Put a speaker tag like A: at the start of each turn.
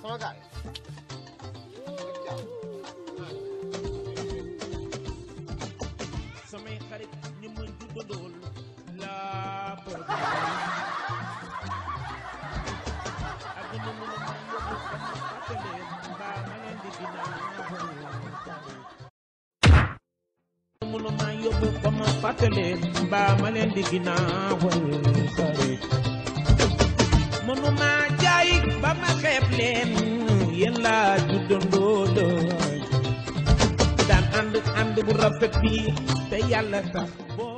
A: sama gaay
B: samay xarit ñi ma juddandool laa bëgg àdduna mu ne ma yóbbu ba ma fàttaleen mbaa ma leen di ginnaaw mënu ma yóbbu ba ma fàttaleen mbaa ma leen di ginnaaw xarit mënu ma jaay ba ma xeeb leen yéen laa juddandoo daan ànd ànd bu rafet bi te yàlla tax boo